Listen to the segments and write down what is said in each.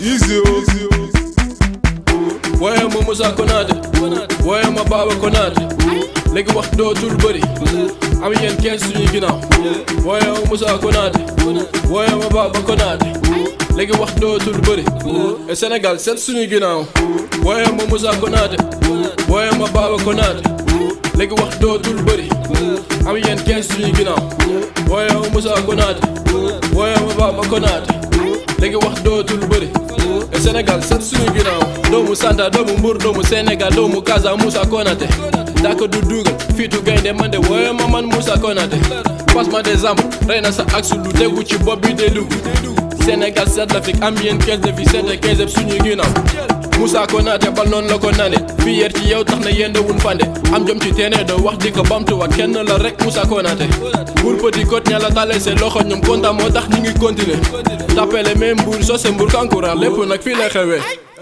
easy wooye ma Moussa Konaté wooye ma Baba Konaté léegi wax dootul bëri am yéen kenn suñu ginnaaw wooye ma Moussa Konaté wooye ma Baba Konaté léegi wax dootul bëri et Sénégal seet suñu ginnaaw wooye ma Moussa Konaté wooye ma Baba Konaté léegi wax dootul bëri am yéen kenn suñu ginnaaw wooye ma Moussa Konaté wooye ma Baba Konaté léegi wax dootul bëri et Sénégal seet suñu ginnaaw doomu Santa doomu Mbour doomu Sénégal doomu Casa Moussa Konaté daaka du dugal fiitu gaynde man de wooye ma man Moussa Konaté passement des armes rey na sa axe lu tegu ci bopp bi de dugg Sénégal seet l'Afrique am yéen 15 de fi seet 15 yëpp suñu ginnaaw Moussa Konaté bal noonu la ko nane fii yer ci yow tax na yéen wun fande am jom ci teene doo wax di ko bamtuwaat kenn la rek Moussa Konaté Mbour Petite Côte ña la tale seen loxo ñoom kontaan moo tax ñu ngi continuer tapele même Mbour sose Mbour kankurang lépp nag fii lay xewee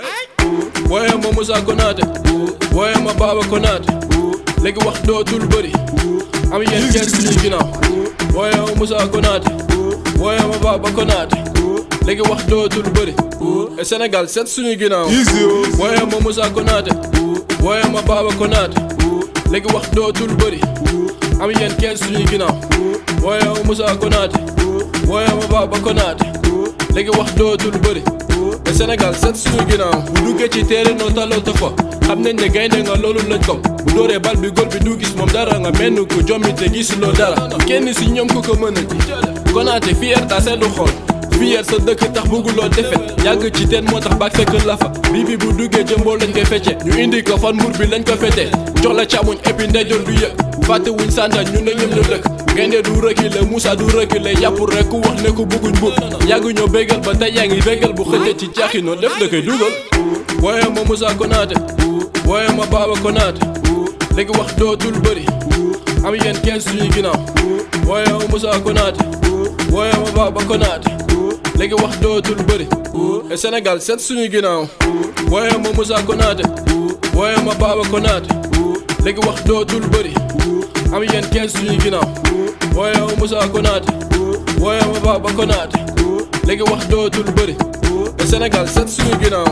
wooye ma Moussa Konaté wooye ma Baba Konaté léegi wax dootul bëri am yéen kenn suñu ginnaaw wooye ma Moussa Konaté wooye ma Baba Konaté léegi wax dootul bëri et Sénégal seet suñu ginnaaw easy wooye ma Moussa Konaté wooye ma Baba Konaté léegi wax dootul bëri am yéen kenn suñu ginnaaw wooye ma Moussa Konaté wooye ma Baba Konaté léegi wax dootul bëri et Sénégal seet suñu ginnaaw bu duggee ci téere noo taloo ta fa xam nañ ne gaynde nga loolu lañ ko bu dóoree bal bi gol bi du gis moom dara nga menn ko jommi te gisuloo dara kenn si ñoom ku ko mën a ji Konaté fier ta seddu xol fier sa dëkk tax bëgguloo defet yàgg ci teen moo tax baag fekk la fa bii bi bu duggee jëmboo lañ koy fecce ñu indi ko fan mbur bi lañ ko fete jox la càmmuñ et ndeyjoor du yëg fàtte wuñ sànta ñu ne ñoom ñu dëkk gaynde du reculer Moussa du reculer yàpp rek ku wax ne ko bëgguñ bu yàgg ñoo bégal ba tey yaa ngi bégal bu xëcce ci caaxi noo def da koy dugal wooye ma Moussa Konaté wooye ma Baba Konaté léegi wax dootul bëri am yéen kenn suñu ginnaaw wooye ma Moussa Konaté wooye ma Baba Konaté léegi wax dootul bëri et Sénégal seet suñu ginnaaw wooye ma Moussa Konaté wooye ma Baba Konaté léegi wax dootul bëri am yéen kenn suñu ginnaaw wooye ma Moussa Konaté wooye ma Baba Konaté léegi wax dootul bëri et Sénégal seet suñu ginnaaw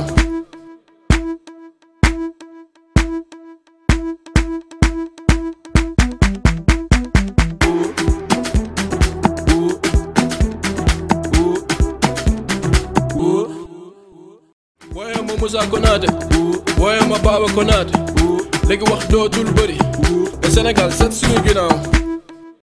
wooye ma Moussa Konaté wooye ma Baba Konaté léegi wax dootul bëri et Sénégal seet suñu ginnaaw